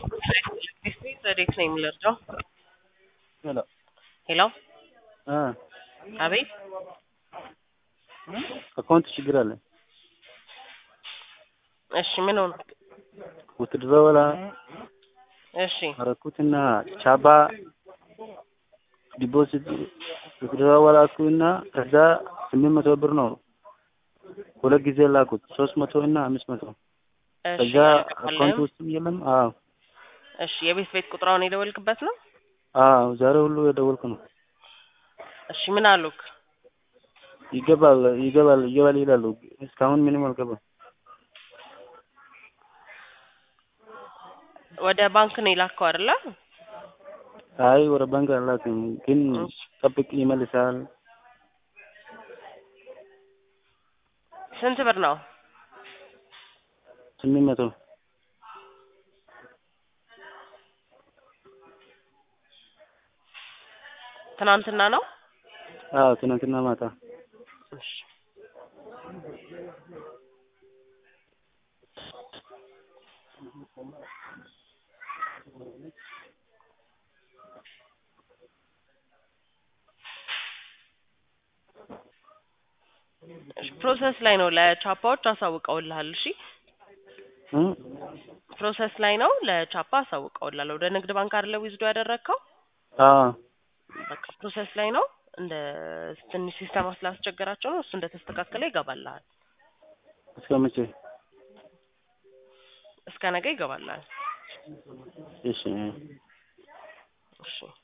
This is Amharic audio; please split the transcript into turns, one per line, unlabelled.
ዘዴት ነው የሚለርደው
ሄሎ
ሄሎ
አ
አቤት
አካውንት ችግር አለ።
እሺ ምን ሆነ
ውትድሮወላ
እሺ
አረኩትና ቻባ ዲፖዚት ውትድሮወላ አልኩና ከዛ ስምንት መቶ ብር ነው ሁለት ጊዜ ላኩት ሶስት መቶ እና አምስት መቶ
እሺ
ከዛ አካውንት
አልገባልህም?
ውስጥም የለም። አዎ
እሺ የቤት ቤት ቁጥራውን የደወልክበት ነው
አዎ ዛሬ ሁሉ የደወልኩ ነው።
እሺ ምን አሉክ
ይገባል ይገባል ይገባል ይላሉ። እስካሁን ምንም አልገባም።
ወደ ባንክ ነው የላከው አይደለ
አይ ወደ ባንክ አላክም፣ ግን
እሺ።
ጠብቅ ይመልሳል።
ስንት ብር ነው
ስምንት መቶ
ትናንትና ነው
አዎ ትናንትና ማታ
እሺ እሺ፣ ፕሮሰስ ላይ ነው ለቻፓዎች አሳውቀውልሃል እሺ
እ
ፕሮሰስ ላይ ነው ለቻፓ አሳውቀውልሃል ወደ ንግድ ባንክ አይደለ ዊዝዶ ያደረግከው
አዎ
በቃ ፕሮሰስ ላይ ነው እንደ ትንሽ ሲስተማ ስላስቸገራቸው ነው እሱ እንደተስተካከለ ይገባልሃል
እስከ መቼ?
እስከ ነገ ይገባልሃል
እሺ
እሺ